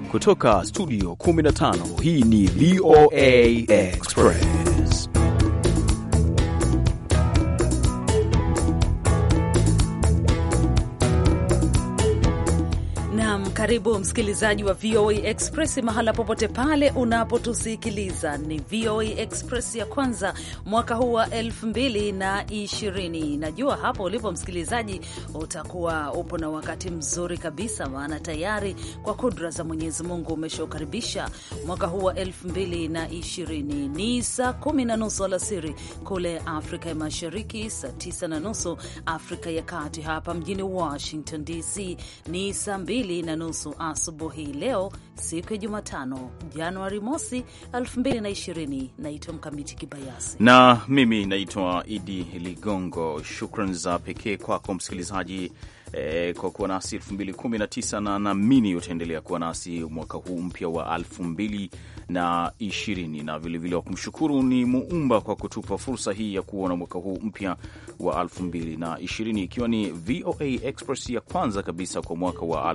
Kutoka studio 15 hii ni VOA Express. Naam, karibu msikilizaji wa VOA Express mahala popote pale unapotusikiliza. Ni VOA Express ya kwanza mwaka huu wa elfu mbili na ishirini. Najua hapo ulipo msikilizaji utakuwa upo na wakati mzuri kabisa, maana tayari kwa kudra za Mwenyezi Mungu umeshaukaribisha mwaka huu wa elfu mbili na ishirini. Ni saa kumi na nusu alasiri kule Afrika ya Mashariki, saa tisa na nusu Afrika ya Kati. Hapa mjini Washington DC ni saa mbili na nusu asubuhi. Leo siku ya Jumatano, Januari mosi 2020. Naitwa Mkamiti Kibayasi na mimi naitwa Idi Ligongo. Shukran za pekee kwako msikilizaji eh, kwa kuwa nasi 2019 na naamini utaendelea kuwa nasi mwaka huu mpya wa 2020 na ishirini na vilevile wa kumshukuru ni Muumba kwa kutupa fursa hii ya kuona mwaka huu mpya wa 2020 ikiwa ni VOA Express ya kwanza kabisa kwa mwaka wa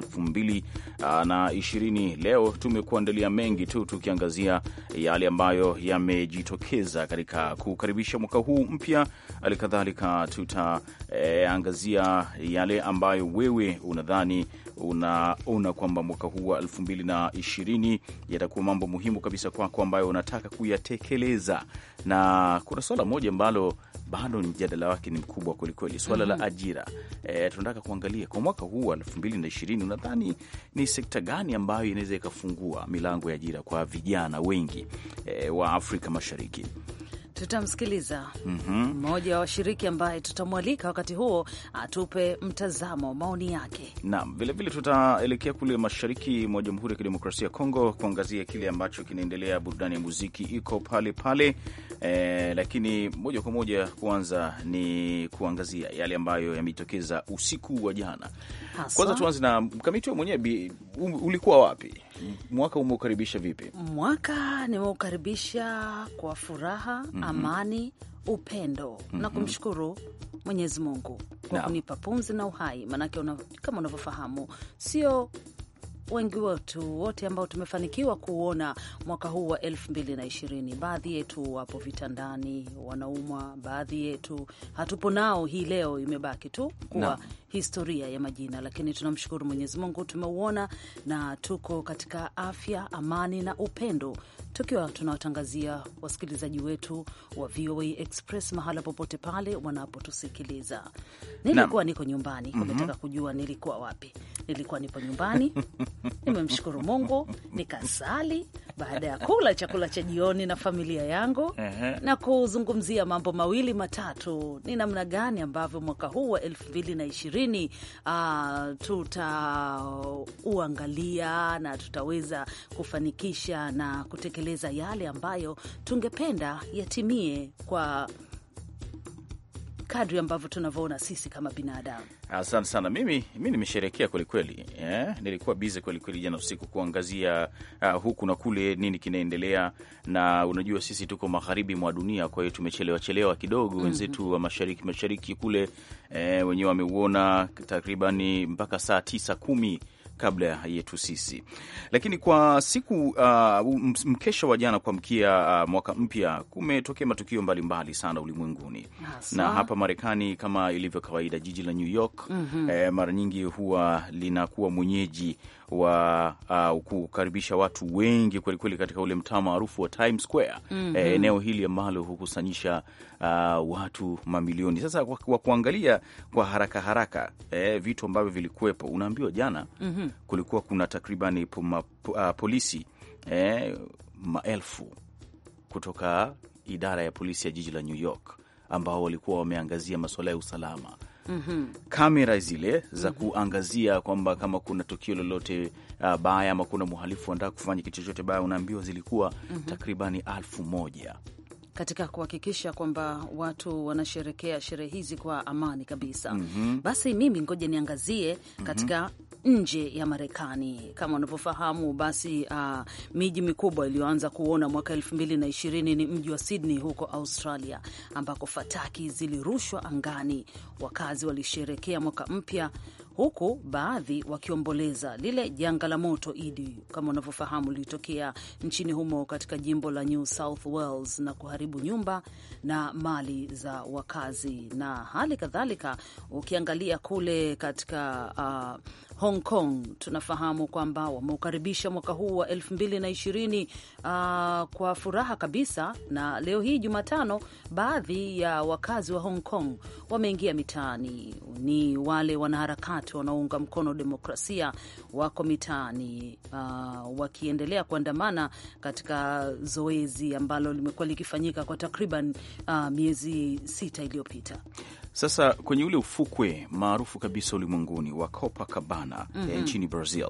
2020. Leo tumekuandalia mengi tu tukiangazia yale ambayo yamejitokeza katika kukaribisha mwaka huu mpya. Hali kadhalika tutaangazia eh, yale ambayo wewe unadhani unaona kwamba mwaka huu wa elfu mbili na ishirini yatakuwa mambo muhimu kabisa kwako ambayo unataka kuyatekeleza, na kuna swala moja ambalo bado mjadala wake ni mkubwa kwelikweli, swala mm -hmm. la ajira. E, tunataka kuangalia kwa mwaka huu wa elfu mbili na ishirini unadhani ni sekta gani ambayo inaweza ikafungua milango ya ajira kwa vijana wengi e, wa Afrika Mashariki. Tutamsikiliza mmoja wa washiriki ambaye tutamwalika wakati huo atupe mtazamo, maoni yake. Naam, vilevile tutaelekea kule mashariki mwa Jamhuri ya Kidemokrasia ya Kongo kuangazia kile ambacho kinaendelea. Burudani ya muziki iko pale pale, e, lakini moja kwa moja kwanza ni kuangazia yale ambayo yametokeza usiku wa jana. Kwanza tuanze na mkamiti wa mwenyewe, ulikuwa wapi? Mwaka umeukaribisha vipi? Mwaka nimeukaribisha kwa furaha mm -hmm. amani, upendo mm -hmm. na kumshukuru Mwenyezi Mungu kwa no. kunipa pumzi na uhai, maanake una, kama unavyofahamu sio wengi wetu wote ambao tumefanikiwa kuona mwaka huu wa elfu mbili na ishirini. Baadhi yetu wapo vitandani wanaumwa, baadhi yetu hatupo nao. Hii leo imebaki tu kuwa no. historia ya majina, lakini tunamshukuru Mwenyezi Mungu tumeuona na tuko katika afya, amani na upendo, tukiwa tunawatangazia wasikilizaji wetu wa VOA Express mahala popote pale wanapotusikiliza. Nilikuwa niko nyumbani, umetaka mm -hmm. kujua nilikuwa wapi? Nilikuwa nipo nyumbani nimemshukuru Mungu nikasali baada ya kula chakula cha jioni na familia yangu uh -huh. na kuzungumzia mambo mawili matatu, ni namna gani ambavyo mwaka huu wa elfu mbili na ishirini uh, tutauangalia na tutaweza kufanikisha na kutekeleza yale ambayo tungependa yatimie kwa kadri ambavyo tunavyoona sisi kama binadamu. Asante sana. Mimi mi nimesherekea kwelikweli, yeah. Nilikuwa bize kwelikweli jana usiku kuangazia uh, huku na kule nini kinaendelea, na unajua sisi tuko magharibi mwa dunia, kwa hiyo tumechelewa chelewa kidogo. Wenzetu mm -hmm. wa mashariki mashariki kule eh, wenyewe wameuona takribani mpaka saa tisa kumi kabla yetu sisi, lakini kwa siku uh, mkesha wa jana kuamkia uh, mwaka mpya kumetokea matukio mbalimbali mbali sana ulimwenguni na hapa Marekani kama ilivyo kawaida, jiji la New York mm -hmm. eh, mara nyingi huwa linakuwa mwenyeji wa uh, kukaribisha watu wengi kwelikweli katika ule mtaa maarufu wa Times Square mm -hmm. eh, eneo hili ambalo hukusanyisha uh, watu mamilioni. Sasa kwa kuangalia kwa haraka haraka eh, vitu ambavyo vilikuwepo, unaambiwa jana mm -hmm. kulikuwa kuna takribani uh, polisi eh, maelfu kutoka idara ya polisi ya jiji la New York ambao walikuwa wameangazia masuala ya usalama mm -hmm. kamera zile za mm -hmm. kuangazia kwamba kama kuna tukio lolote uh, baya ama kuna mhalifu anataka kufanya kitu chochote baya, unaambiwa zilikuwa mm -hmm. takribani alfu moja katika kuhakikisha kwamba watu wanasherekea sherehe hizi kwa amani kabisa. mm -hmm. Basi mimi ngoja niangazie katika mm -hmm. nje ya Marekani. Kama unavyofahamu, basi uh, miji mikubwa iliyoanza kuona mwaka elfu mbili na ishirini ni mji wa Sydney huko Australia, ambako fataki zilirushwa angani. Wakazi walisherekea mwaka mpya huku baadhi wakiomboleza lile janga la moto Idi, kama unavyofahamu, lilitokea nchini humo katika jimbo la New South Wales na kuharibu nyumba na mali za wakazi, na hali kadhalika ukiangalia kule katika uh, Hong Kong tunafahamu kwamba wameukaribisha mwaka huu wa elfu mbili na ishirini uh, kwa furaha kabisa, na leo hii Jumatano, baadhi ya wakazi wa Hong Kong wameingia mitaani. Ni wale wanaharakati wanaounga mkono demokrasia wako mitaani uh, wakiendelea kuandamana katika zoezi ambalo limekuwa likifanyika kwa takriban uh, miezi sita iliyopita. Sasa kwenye ule ufukwe maarufu kabisa ulimwenguni wa Copacabana mm -hmm. nchini Brazil,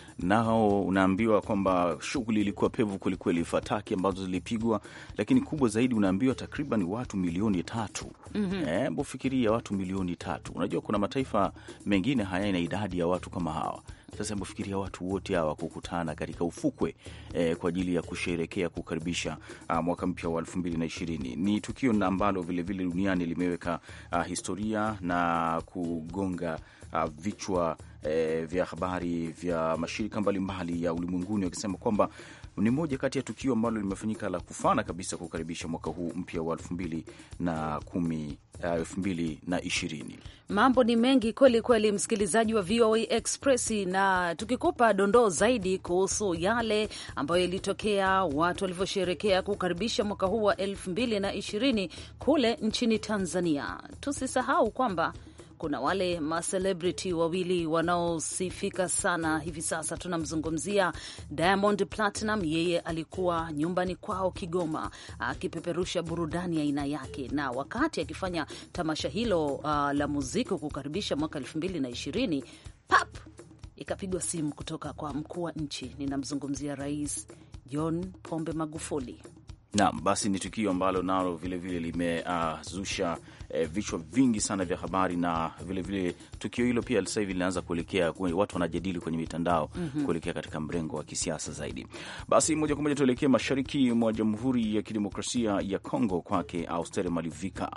nao unaambiwa kwamba shughuli ilikuwa pevu kwelikweli, fataki ambazo zilipigwa, lakini kubwa zaidi unaambiwa takriban watu milioni tatu. mm -hmm. Eh, mbofikiria watu milioni tatu. Unajua kuna mataifa mengine hayana idadi ya watu kama hawa. Sasa mbofikiria watu wote hawa kukutana katika ufukwe eh, kwa ajili ya kusherekea kukaribisha uh, mwaka mpya wa elfu mbili na ishirini. Ni tukio ambalo vilevile duniani limeweka uh, historia na kugonga uh, vichwa eh, vya habari vya mashirika mbalimbali mbali ya ulimwenguni wakisema kwamba ni moja kati ya tukio ambalo limefanyika la kufana kabisa kukaribisha mwaka huu mpya wa elfu mbili na kumi elfu mbili na ishirini. Mambo ni mengi kweli kweli, msikilizaji wa VOA Express, na tukikupa dondoo zaidi kuhusu yale ambayo yalitokea, watu walivyosherekea kukaribisha mwaka huu wa elfu mbili na ishirini kule nchini Tanzania. Tusisahau kwamba kuna wale macelebrity wawili wanaosifika sana hivi sasa. Tunamzungumzia Diamond Platinum, yeye alikuwa nyumbani kwao Kigoma akipeperusha burudani aina ya yake, na wakati akifanya tamasha hilo uh, la muziki kukaribisha mwaka elfu mbili na ishirini pap ikapigwa simu kutoka kwa mkuu wa nchi. Ninamzungumzia Rais John Pombe Magufuli. Naam, basi ni tukio ambalo nalo vilevile limezusha uh, eh, vichwa vingi sana vya habari na vilevile vile, tukio hilo pia sasa hivi linaanza kuelekea, watu wanajadili kwenye mitandao mm -hmm. kuelekea katika mrengo wa kisiasa zaidi. Basi moja kwa moja tuelekee mashariki mwa Jamhuri ya Kidemokrasia ya Kongo, kwake Austere Malivika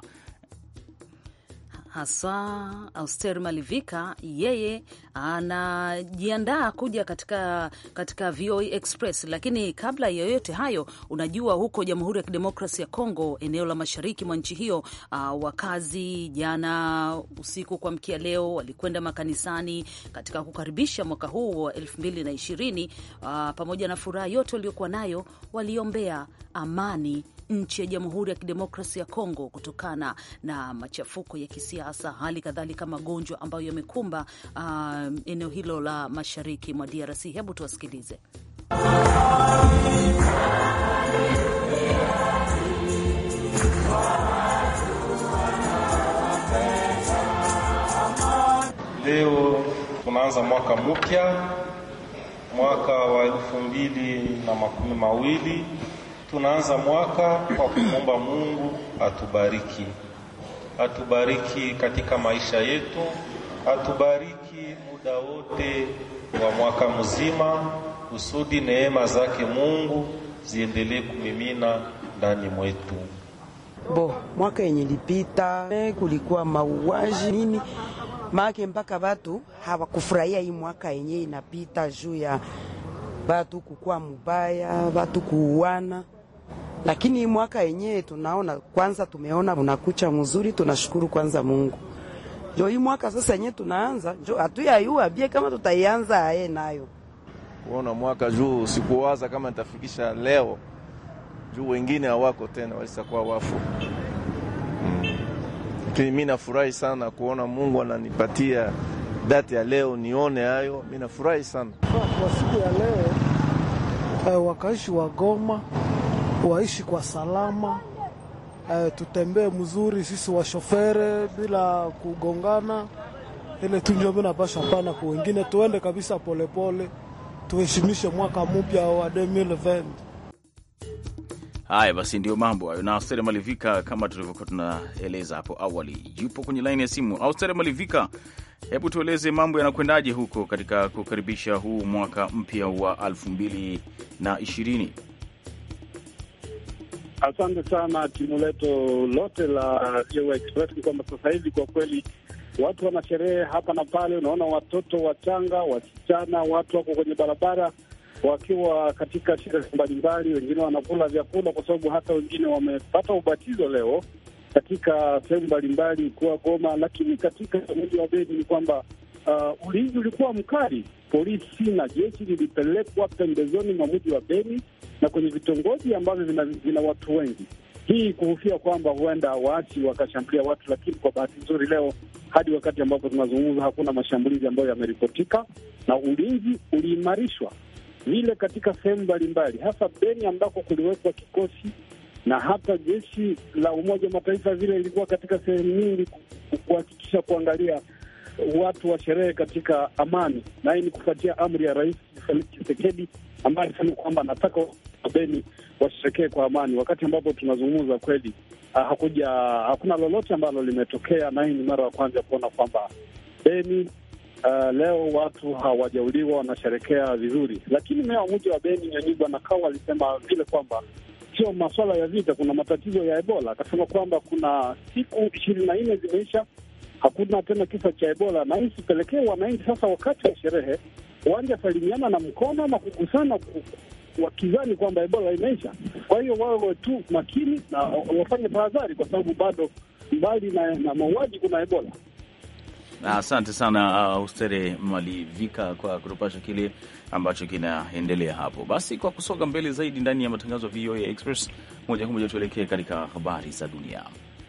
haswa Auster Malivika, yeye anajiandaa kuja katika, katika VOA Express. Lakini kabla ya yoyote hayo, unajua huko Jamhuri ya Kidemokrasi ya Kongo, eneo la mashariki mwa nchi hiyo, uh, wakazi jana usiku kwa mkia leo walikwenda makanisani katika kukaribisha mwaka huu wa elfu mbili na ishirini. Uh, pamoja na furaha yote waliokuwa nayo, waliombea amani nchi ya Jamhuri ya Kidemokrasi ya Kongo kutokana na machafuko ya kisiasa, hali kadhalika magonjwa ambayo yamekumba uh, eneo hilo la mashariki mwa DRC. Hebu tuwasikilize. Leo tunaanza mwaka mpya, mwaka wa elfu mbili na makumi mawili tunaanza mwaka kwa kumwomba Mungu atubariki, atubariki katika maisha yetu, atubariki muda wote wa mwaka mzima, kusudi neema zake Mungu ziendelee kumimina ndani mwetu. Bo, mwaka yenye lipita kulikuwa mauaji nini make mpaka watu hawakufurahia hii mwaka yenye inapita juu ya watu kukua mubaya, watu kuuana lakini mwaka yenyewe tunaona kwanza, tumeona unakucha mzuri, tunashukuru kwanza Mungu. Jo hii mwaka sasa yenyewe tunaanza, jo hatuyayua bie kama tutaianza aye nayo kuona mwaka juu, sikuwaza kama nitafikisha leo juu wengine hawako tena, walisakuwa wafu lakini mm. mi nafurahi sana kuona Mungu ananipatia dati ya leo nione hayo, mi nafurahi sana kwa siku ya leo. Uh, wakaishi wa Goma waishi kwa salama uh, tutembee mzuri sisi washofere bila kugongana, ile tunjo mina pasha pana kwa wengine, tuende kabisa polepole, tuheshimishe mwaka mpya wa 2020. Haya basi, ndio mambo hayo. Na Austere Malivika, kama tulivyokuwa tunaeleza hapo awali, yupo kwenye laini ya simu. Austere Malivika, hebu tueleze mambo yanakwendaje huko katika kukaribisha huu mwaka mpya wa elfu mbili na ishirini? Asante sana timu letu lote la VOA Express. Ni kwamba sasa hivi kwa kweli watu wana sherehe hapa na pale. Unaona watoto wachanga, wasichana, watu wako kwenye barabara wakiwa katika sherehe mbalimbali, wengine wanakula vyakula, kwa sababu hata wengine wamepata ubatizo leo katika sehemu mbalimbali kuwa Goma. Lakini katika mji wa Beni ni kwamba uh, ulinzi ulikuwa mkali. Polisi na jeshi lilipelekwa pembezoni mwa mji wa Beni na kwenye vitongoji ambavyo vina, vina watu wengi, hii kuhofia kwamba huenda waasi wakashambulia watu. Lakini kwa bahati nzuri leo hadi wakati ambapo tunazungumza hakuna mashambulizi ambayo yameripotika na ulinzi uliimarishwa vile katika sehemu mbalimbali, hasa Beni ambako kuliwekwa kikosi na hata jeshi la Umoja wa Mataifa vile ilikuwa katika sehemu nyingi kuhakikisha kuangalia watu wa sherehe katika amani, na hii ni kufuatia amri ya Rais Felix Tshisekedi ambaye alisema kwamba anataka Beni washerekee kwa amani. Wakati ambapo tunazungumza kweli, uh, hakuja hakuna lolote ambalo limetokea, na hii ni mara ya kwanza kuona kwamba Beni Uh, leo watu hawajauliwa wanasherekea vizuri, lakini meya wa mji wa Beni Nyanyigwa Nakao alisema vile kwamba sio maswala ya vita, kuna matatizo ya Ebola. Akasema kwamba kuna siku ishirini na nne zimeisha, hakuna tena kisa cha Ebola, na hii sipelekee wananchi sasa wakati wa sherehe wanja salimiana na mkono ama kugusana wakizani kwamba Ebola imeisha. Kwa hiyo wawe tu makini na wafanye tahadhari, kwa sababu bado mbali na, na mauaji kuna Ebola. Asante sana uh, Ustere Malivika kwa kutupasha kile ambacho kinaendelea hapo. Basi kwa kusonga mbele zaidi ndani ya matangazo ya VOA Express, moja kwa moja tuelekee katika habari za dunia.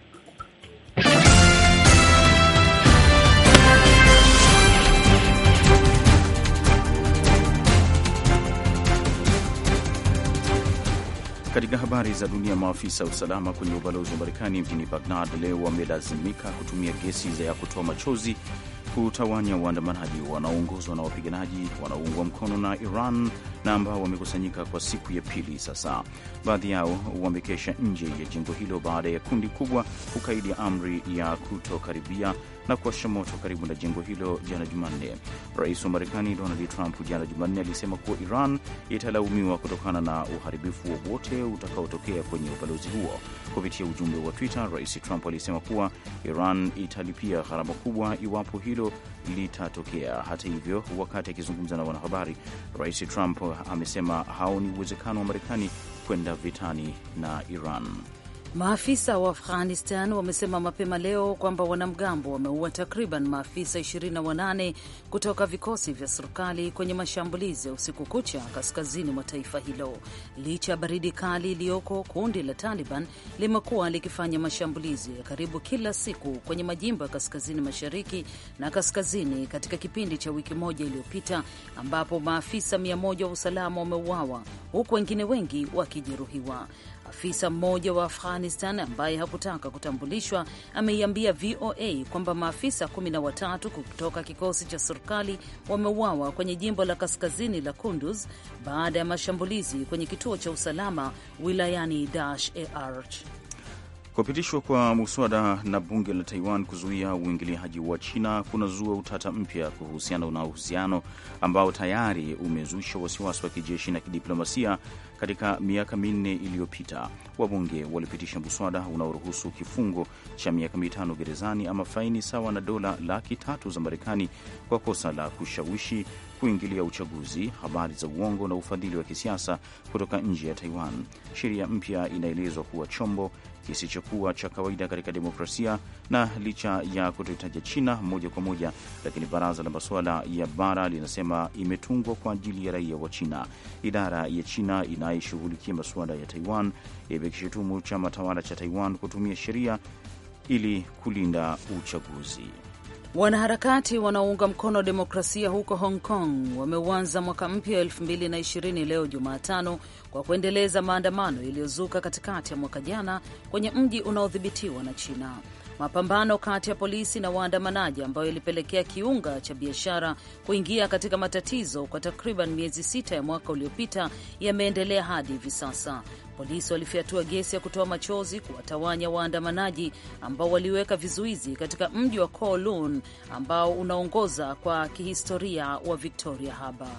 Katika habari za dunia, maafisa wa usalama kwenye ubalozi wa Marekani mjini Baghdad leo wamelazimika kutumia gesi ya kutoa machozi kutawanya waandamanaji wanaoongozwa na wapiganaji wanaoungwa mkono na Iran na ambao wamekusanyika kwa siku ya pili sasa. Baadhi yao wamekesha nje ya jengo hilo baada ya kundi kubwa kukaidi amri ya kutokaribia na kuwasha moto karibu na jengo hilo jana Jumanne. Rais wa Marekani Donald Trump jana Jumanne alisema kuwa Iran italaumiwa kutokana na uharibifu wowote utakaotokea kwenye ubalozi huo. Kupitia ujumbe wa Twitter, Rais Trump alisema kuwa Iran italipia gharama kubwa iwapo hilo litatokea. Hata hivyo, wakati akizungumza na wanahabari, Rais Trump amesema haoni uwezekano wa Marekani kwenda vitani na Iran. Maafisa wa Afghanistan wamesema mapema leo kwamba wanamgambo wameua takriban maafisa 28 kutoka vikosi vya serikali kwenye mashambulizi ya usiku kucha kaskazini mwa taifa hilo. Licha ya baridi kali iliyoko, kundi la Taliban limekuwa likifanya mashambulizi ya karibu kila siku kwenye majimbo ya kaskazini mashariki na kaskazini katika kipindi cha wiki moja iliyopita, ambapo maafisa 100 wa usalama wameuawa huku wengine wengi wakijeruhiwa. Afisa mmoja wa Afghanistan ambaye hakutaka kutambulishwa ameiambia VOA kwamba maafisa kumi na watatu kutoka kikosi cha serikali wameuawa kwenye jimbo la kaskazini la Kunduz baada ya mashambulizi kwenye kituo cha usalama wilayani Dash e Arch. Kupitishwa kwa muswada na bunge la Taiwan kuzuia uingiliaji wa China kunazua utata mpya kuhusiana na uhusiano ambao tayari umezusha wasiwasi wa kijeshi na kidiplomasia katika miaka minne iliyopita. Wabunge walipitisha muswada unaoruhusu kifungo cha miaka mitano gerezani ama faini sawa na dola laki tatu za Marekani kwa kosa la kushawishi kuingilia uchaguzi, habari za uongo na ufadhili wa kisiasa kutoka nje ya Taiwan. Sheria mpya inaelezwa kuwa chombo kisichokuwa cha kawaida katika demokrasia na licha ya kutohitaja China moja kwa moja, lakini baraza la masuala ya bara linasema imetungwa kwa ajili ya raia wa China. Idara ya China inayeshughulikia masuala ya Taiwan imekishutumu chama tawala cha Taiwan kutumia sheria ili kulinda uchaguzi. Wanaharakati wanaounga mkono demokrasia huko Hong Kong wameuanza mwaka mpya wa 2020 leo Jumatano kwa kuendeleza maandamano yaliyozuka katikati ya mwaka jana kwenye mji unaodhibitiwa na China. Mapambano kati ya polisi na waandamanaji ambayo yalipelekea kiunga cha biashara kuingia katika matatizo kwa takriban miezi sita ya mwaka uliopita yameendelea hadi hivi sasa. Polisi walifyatua gesi ya kutoa machozi kuwatawanya waandamanaji ambao waliweka vizuizi katika mji wa Kowloon ambao unaongoza kwa kihistoria wa Victoria Harbour.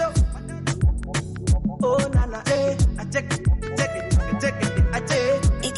Oh, nana, eh. I check it, check it, check it, I check it.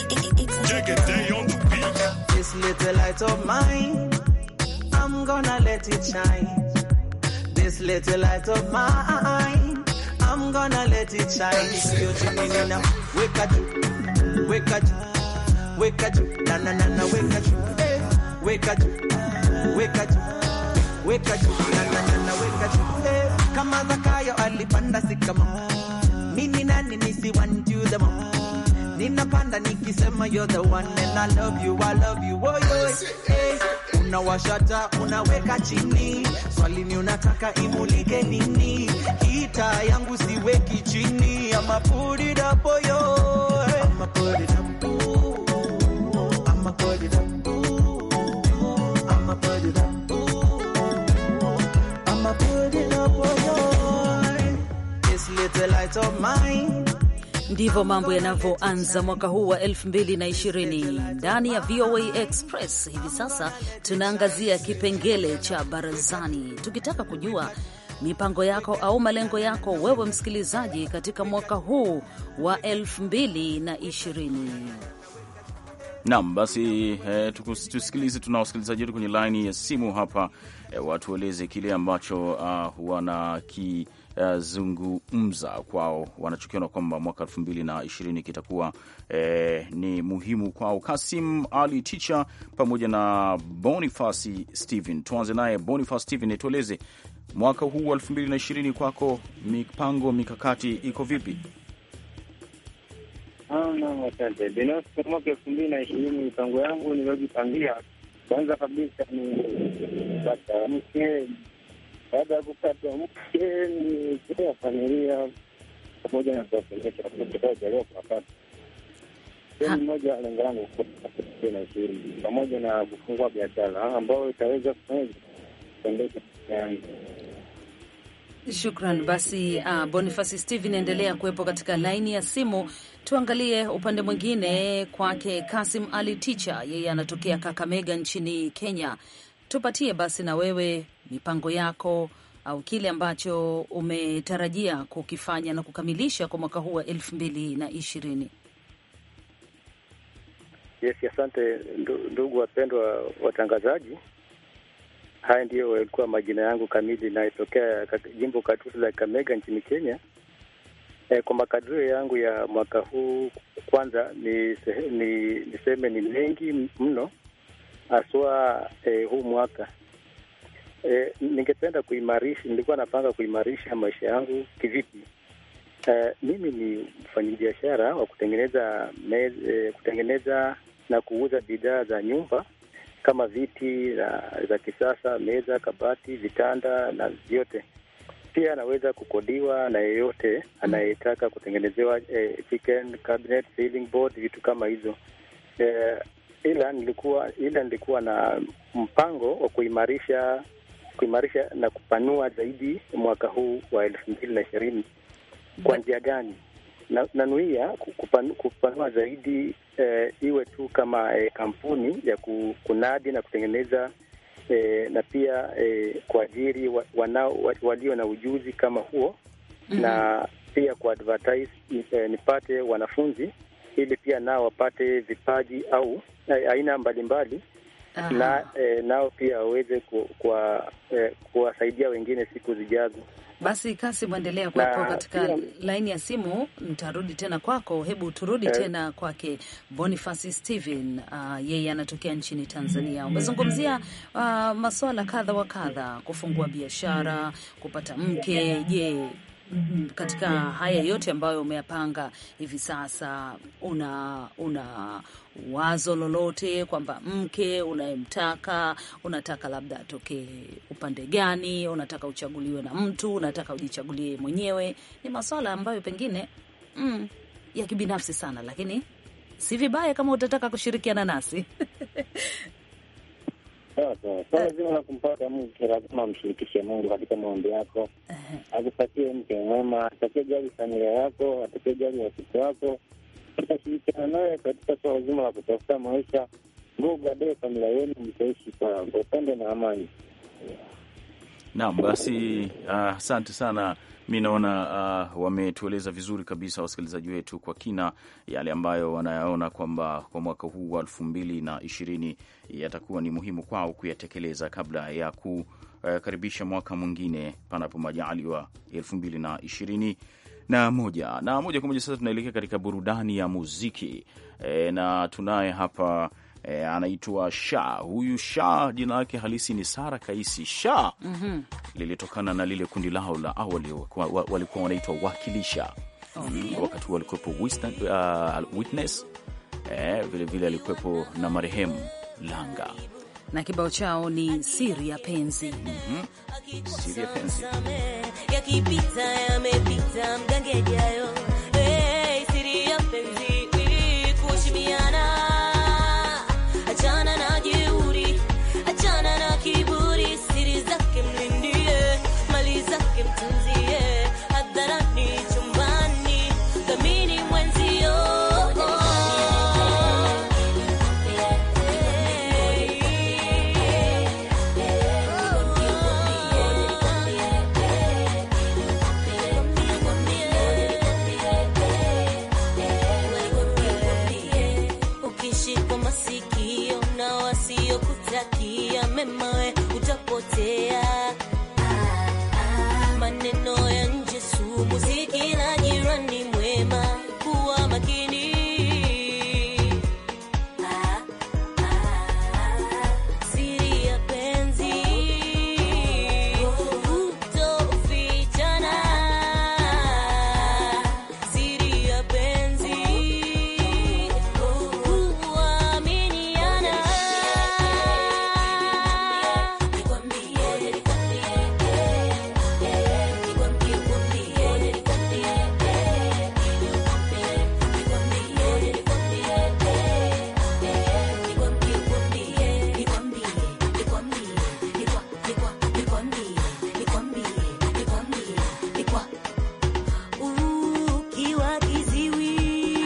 reggae on the beat. This little light of mine, I'm gonna let it shine. This little light of mine, I'm gonna let it shine. Beauty now, wake up, wake up, wake up, na na na na, wake up, hey, wake up, wake up, wake up, na na na na, wake up, hey. Kama Zakayo alipanda sikama, mimi nani nisi want you the more. Ninapanda nikisema you're the one and I love you, I love you, oh yo, hey. Unawashata, unaweka chini, swali ni unataka imulike nini? Kita yangu siweki chini, ama put it up, oh yo, hey. I'ma put it up, ooh. I'ma put it up, ooh. I'ma put it up, ooh. I'ma put it up, oh yo. This little light of mine Ndivyo mambo yanavyoanza mwaka huu wa 2020 ndani ya VOA Express. Hivi sasa tunaangazia kipengele cha barazani, tukitaka kujua mipango yako au malengo yako wewe msikilizaji katika mwaka huu wa 2020. Naam, basi eh, tusikilize, tuna wasikilizaji wetu kwenye laini ya simu hapa eh, watu waeleze kile ambacho uh, wanakizungumza uh, kwao wanachokiona kwamba mwaka elfu mbili na ishirini kitakuwa eh, ni muhimu kwao. Kasim Ali Ticha pamoja na Bonifasi Steven. Tuanze naye Bonifas Steven, tueleze mwaka huu wa elfu mbili na ishirini kwako, mipango mikakati iko vipi? Naam, asante. Binafsi kwa mwaka elfu mbili na ishirini mipango yangu niliyojipangia, kwanza kabisa ni kupata mke. Baada ya kupata mke ni kulea familia pamoja na kuwasomesha watoto kaojaliwa kuwapata. Sehemu moja lengo langu elfu mbili na ishirini pamoja na kufungua biashara ambayo itaweza kuendesha yangu Shukran. Basi uh, Bonifasi Steven, endelea kuwepo katika laini ya simu. Tuangalie upande mwingine kwake Kasim Ali Ticha, yeye anatokea Kakamega nchini Kenya. Tupatie basi na wewe mipango yako au kile ambacho umetarajia kukifanya na kukamilisha kwa mwaka huu wa elfu mbili na ishirini. Yes, asante ndugu wapendwa watangazaji. Haya ndiyo yalikuwa majina yangu kamili, inayotokea jimbo katusi la Kamega nchini Kenya. E, kwa makadirio yangu ya mwaka huu, kwanza ni, ni niseme ni mengi mno haswa e, huu mwaka e, ningependa kuimarisha, nilikuwa napanga kuimarisha maisha yangu kivipi? E, mimi ni mfanyabiashara wa kutengeneza mez, e, kutengeneza na kuuza bidhaa za nyumba kama viti na za kisasa, meza, kabati, vitanda na vyote. Pia anaweza kukodiwa na yeyote anayetaka kutengenezewa eh, chicken cabinet, ceiling board, vitu kama hizo eh, ila nilikuwa ila nilikuwa na mpango wa kuimarisha kuimarisha na kupanua zaidi mwaka huu wa elfu mbili na ishirini. Kwa njia gani? na nanuia kupanu, kupanua zaidi eh, iwe tu kama eh, kampuni ya kunadi na kutengeneza eh, na pia eh, kuajiri wa, wanao wa, walio na ujuzi kama huo mm -hmm. na pia ku advertise eh, nipate wanafunzi ili pia nao wapate vipaji au eh, aina mbalimbali na eh, nao pia waweze kuwasaidia eh, wengine siku zijazo. Basi Kasi, mwendelea kuwepo katika pia, laini ya simu. Nitarudi tena kwako, hebu turudi eh, tena kwake Boniface Steven. Uh, yeye anatokea nchini Tanzania. Umezungumzia uh, masuala kadha wa kadha, kufungua biashara, kupata mke. Je, katika haya yote ambayo umeyapanga hivi sasa, una una wazo lolote kwamba mke unayemtaka unataka labda atokee upande gani? Unataka uchaguliwe na mtu, unataka ujichagulie mwenyewe? Ni maswala ambayo pengine mm, ya kibinafsi sana, lakini si vibaya kama utataka kushirikiana nasi Sasa swala zima la kumpata mke lazima amshirikishe Mungu katika maombi yako, akupatie mke mwema, atakayejali familia yako, atakayejali watoto wako, utashirikiana naye katika swala zima la kutafuta maisha, ndio baadaye familia yenu mtaishi kwa upendo na amani. Naam, basi asante uh, sana. Mi naona uh, wametueleza vizuri kabisa wasikilizaji wetu kwa kina yale ambayo wanayaona kwamba kwa mwaka huu wa elfu mbili na ishirini yatakuwa ni muhimu kwao kuyatekeleza kabla ya kukaribisha mwaka mwingine panapo majaliwa elfu mbili na ishirini na moja na moja kwa moja. Sasa tunaelekea katika burudani ya muziki e, na tunaye hapa E, anaitwa Sha. Huyu Sha jina lake halisi ni Sara Kaisi Sha. mm -hmm. Lilitokana na lile kundi lao la awali walikuwa wanaitwa Wakilisha. okay. Wakati huo alikuwepo uh, Witness vilevile vile alikuwepo na marehemu Langa na kibao chao ni siri ya penzi. mm -hmm. Siri ya penzi yakipita yamepita mgangejayo hey, siri ya penzi kushimiana Achana na jeuri, achana na kiburi, siri zake mlindie, mali zake mtunzie, hadharani, chumbani, dhamini mwenzio. Ukishikwa masikio na wasiokutakia mema, we utapotea. Maneno ya nje sumu, si kila jirani mwema, kuwa makini. Siri ya penzi hutofichana, siri ya penzi huaminiana. Ukiwa kiziwi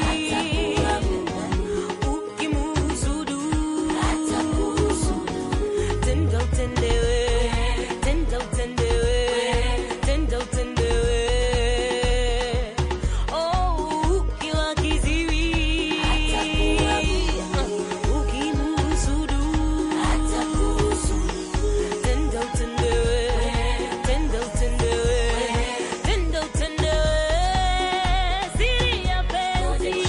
ukimuhusudu tenda utendewe, tenda utendewe, tenda utendewe. Oh, ukiwa kiziwi ukimuhusudu tenda utendewe, tenda utendewe, tenda utendewe. Siri ya penzi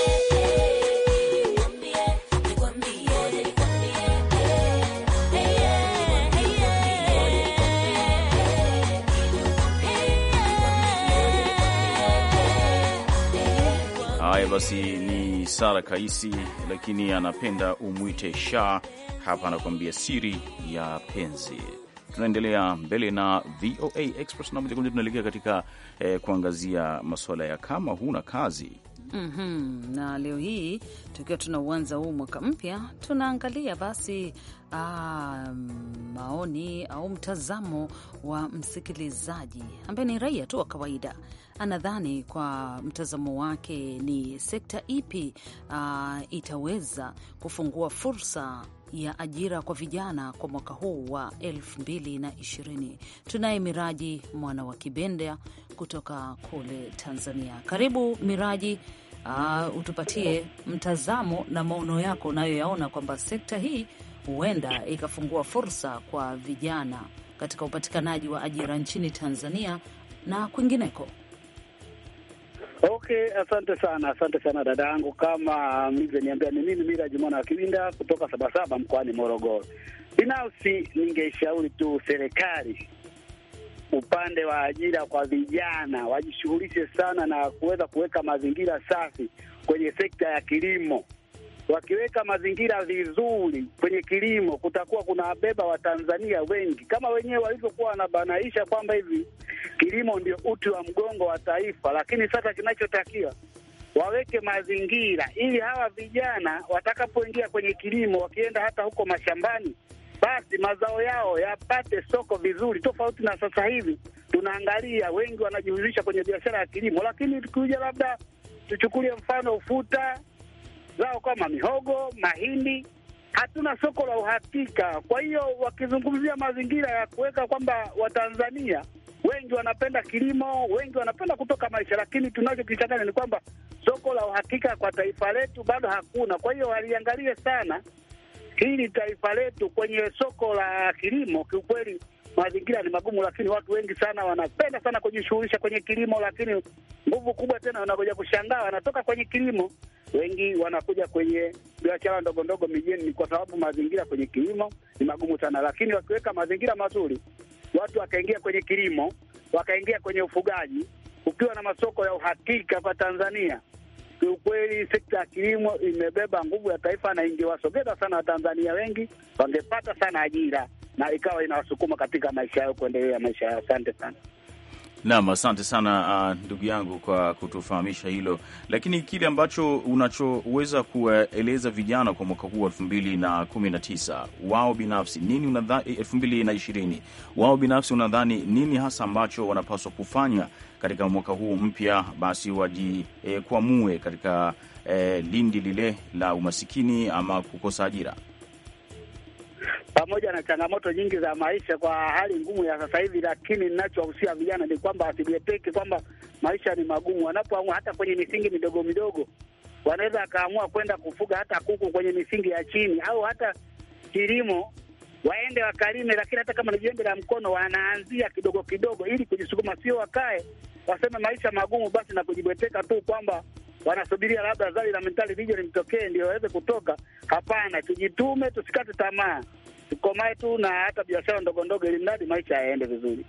Haya basi, ni Sara Kaisi, lakini anapenda umwite Sha. Hapa anakuambia siri ya penzi. Tunaendelea mbele na VOA Express na moja kwa moja tunaelekea katika eh, kuangazia masuala ya kama huna kazi. Mm -hmm. Na leo hii tukiwa tunauanza huu mwaka mpya, tunaangalia basi aa, maoni au mtazamo wa msikilizaji ambaye ni raia tu wa kawaida. Anadhani kwa mtazamo wake ni sekta ipi aa, itaweza kufungua fursa ya ajira kwa vijana kwa mwaka huu wa elfu mbili na ishirini. Tunaye Miraji mwana wa Kibenda kutoka kule Tanzania. Karibu Miraji. Uh, utupatie mtazamo na maono yako unayoyaona kwamba sekta hii huenda ikafungua fursa kwa vijana katika upatikanaji wa ajira nchini Tanzania na kwingineko. Okay, asante sana, asante sana dada yangu. Kama mlivyoniambia, ni mimi Miraji mwana wa Kiwinda kutoka Sabasaba mkoani Morogoro. Binafsi ningeishauri tu serikali upande wa ajira kwa vijana wajishughulishe sana na kuweza kuweka mazingira safi kwenye sekta ya kilimo. Wakiweka mazingira vizuri kwenye kilimo, kutakuwa kuna wabeba Watanzania wengi, kama wenyewe walivyokuwa wanabanaisha kwamba hivi kilimo ndio uti wa mgongo wa taifa. Lakini sasa kinachotakiwa waweke mazingira ili hawa vijana watakapoingia kwenye kilimo, wakienda hata huko mashambani basi mazao yao yapate soko vizuri, tofauti na sasa hivi tunaangalia wengi wanajihusisha kwenye biashara ya kilimo, lakini tukikuja labda tuchukulie mfano ufuta, zao kama mihogo, mahindi, hatuna soko la uhakika. Kwa hiyo wakizungumzia mazingira ya kuweka kwamba Watanzania wengi wanapenda kilimo, wengi wanapenda kutoka maisha, lakini tunachokichanganya ni kwamba soko la uhakika kwa taifa letu bado hakuna. Kwa hiyo waliangalie sana hili taifa letu kwenye soko la kilimo. Kiukweli mazingira ni magumu, lakini watu wengi sana wanapenda sana kujishughulisha kwenye kilimo, lakini nguvu kubwa tena wanakuja kushangaa, wanatoka kwenye kilimo, wengi wanakuja kwenye biashara ndogo ndogo mijini, ni kwa sababu mazingira kwenye kilimo ni magumu sana. Lakini wakiweka mazingira mazuri, watu wakaingia kwenye kilimo, wakaingia kwenye ufugaji, ukiwa na masoko ya uhakika kwa Tanzania, kiukweli sekta ya kilimo imebeba nguvu ya taifa na ingewasogeza sana Watanzania wengi, wangepata sana ajira na ikawa inawasukuma katika maisha yao kuendelea maisha yao. Asante sana. Naam, asante sana uh, ndugu yangu kwa kutufahamisha hilo, lakini kile ambacho unachoweza kuwaeleza vijana kwa mwaka huu elfu mbili na kumi na tisa wao binafsi nini unadhani, elfu mbili na ishirini wao binafsi unadhani nini hasa ambacho wanapaswa kufanya katika mwaka huu mpya, basi wajikwamue eh, katika eh, lindi lile la umasikini ama kukosa ajira pamoja na changamoto nyingi za maisha kwa hali ngumu ya sasa hivi, lakini ninachowahusia vijana ni kwamba wasijiepeke kwamba maisha ni magumu. Wanapoamua hata kwenye misingi midogo midogo, wanaweza akaamua kwenda kufuga hata kuku kwenye misingi ya chini, au hata kilimo waende wakalime, lakini hata kama ni jembe la mkono, wanaanzia kidogo kidogo ili kujisukuma, sio wakae waseme maisha magumu basi na kujibweteka tu kwamba wanasubiria labda zali la mentali lije limtokee ndio waweze kutoka. Hapana, tujitume, tusikate tamaa, tukomae tu na hata biashara ndogo ndogo, ili mradi maisha yaende vizuri.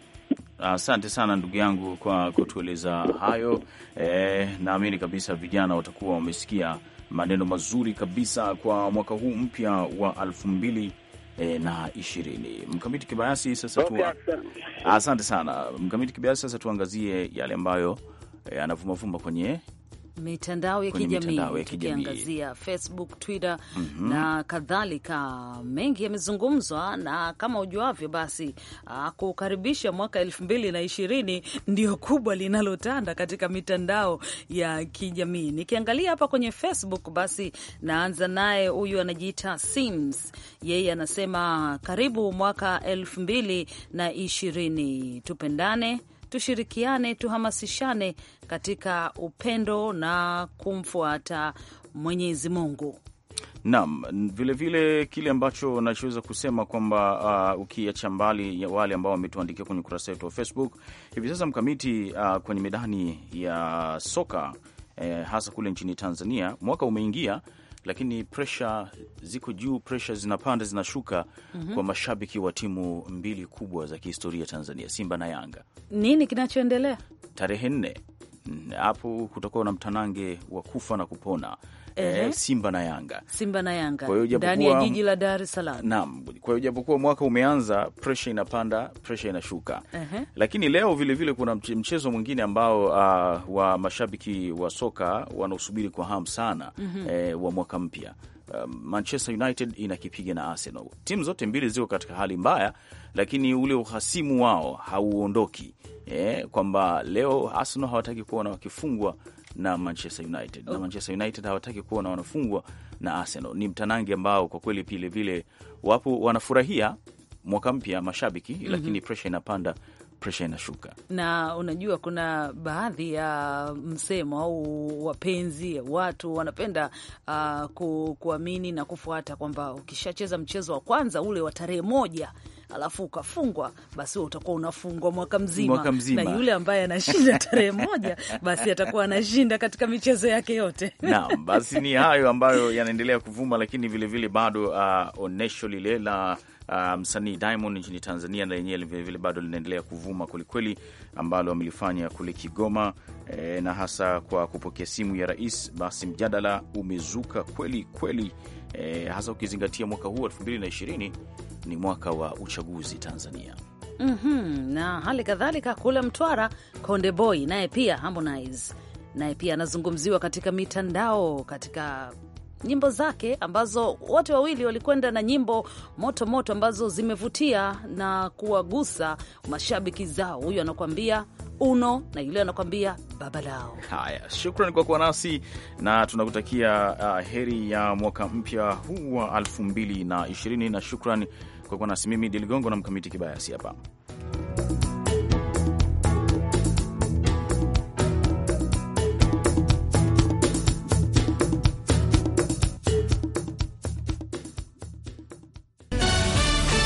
Asante sana ndugu yangu kwa kutueleza hayo. E, naamini kabisa vijana watakuwa wamesikia maneno mazuri kabisa kwa mwaka huu mpya wa elfu mbili e, na ishirini. Mkamiti Kibayasi, sasa tu... asante sana Mkamiti Kibayasi, sasa tuangazie yale ambayo e, anavumavuma kwenye mitandao ya kijamii tukiangazia Facebook, Twitter mm -hmm. na kadhalika. Mengi yamezungumzwa, na kama ujuavyo, basi kukaribisha mwaka elfu mbili na ishirini ndio kubwa linalotanda katika mitandao ya kijamii. Nikiangalia hapa kwenye Facebook, basi naanza naye, huyu anajiita Sims, yeye anasema karibu mwaka elfu mbili na ishirini, tupendane tushirikiane tuhamasishane katika upendo na kumfuata Mwenyezi Mungu. Naam, vilevile kile ambacho nachoweza kusema kwamba uh, ukiacha mbali ya wale ambao wametuandikia kwenye ukurasa wetu wa Facebook hivi sasa mkamiti, uh, kwenye medani ya soka eh, hasa kule nchini Tanzania, mwaka umeingia lakini presha ziko juu, presha zinapanda zinashuka, mm -hmm. kwa mashabiki wa timu mbili kubwa za kihistoria Tanzania, Simba na Yanga. Nini kinachoendelea? Tarehe nne hapo kutakuwa na mtanange wa kufa na kupona. Ehe. Eh, Simba na Yanga, Simba na Yanga Kwa hiyo japokuwa- ndani ya jiji la Dar es Salaam. naam. Kwa hiyo japokuwa mwaka umeanza, presha inapanda, presha inashuka Ehe. lakini leo vilevile vile kuna mche- mchezo mwingine ambao uh, wa mashabiki wa soka wanaosubiri kwa hamu sana Mhm. eh, wa mwaka mpya. Um, Manchester United inakipiga na Arsenal. Timu zote mbili ziko katika hali mbaya, lakini ule uhasimu wao hauondoki, eh, kwamba leo Arsenal hawataki kuona wakifungwa na Manchester United na Manchester United hawataki kuona wanafungwa na Arsenal. Ni mtanangi ambao kwa kweli vile vile wapo wanafurahia mwaka mpya mashabiki, lakini presha inapanda, presha inashuka. na unajua kuna baadhi ya msemo au wapenzi watu wanapenda uh, ku, kuamini na kufuata kwamba ukishacheza mchezo wa kwanza ule wa tarehe moja alafu ukafungwa basi wewe utakuwa unafungwa mwaka mzima. Mwaka mzima. na yule ambaye anashinda tarehe moja basi atakuwa anashinda katika michezo yake yote. Naam, basi ni hayo ambayo yanaendelea kuvuma, lakini vilevile vile bado uh, onyesho lile la uh, msanii Diamond nchini Tanzania na lenyewe vilevile bado linaendelea kuvuma kwelikweli, ambalo amelifanya kule Kigoma e, na hasa kwa kupokea simu ya rais. Basi mjadala umezuka kweli kweli, e, hasa ukizingatia mwaka huu 2020 ni mwaka wa uchaguzi Tanzania. Mhm, na hali kadhalika kule Mtwara, Konde Boy naye pia Harmonize naye pia anazungumziwa katika mitandao katika nyimbo zake ambazo wote wawili walikwenda na nyimbo moto moto ambazo zimevutia na kuwagusa mashabiki zao. Huyu anakuambia uno na yule anakwambia baba lao. Haya, shukran kwa kuwa nasi na tunakutakia uh, heri ya mwaka mpya huu wa elfu mbili na ishirini na shukran kwa kuwa nasi. Mimi Diligongo na Mkamiti Kibayasi hapa.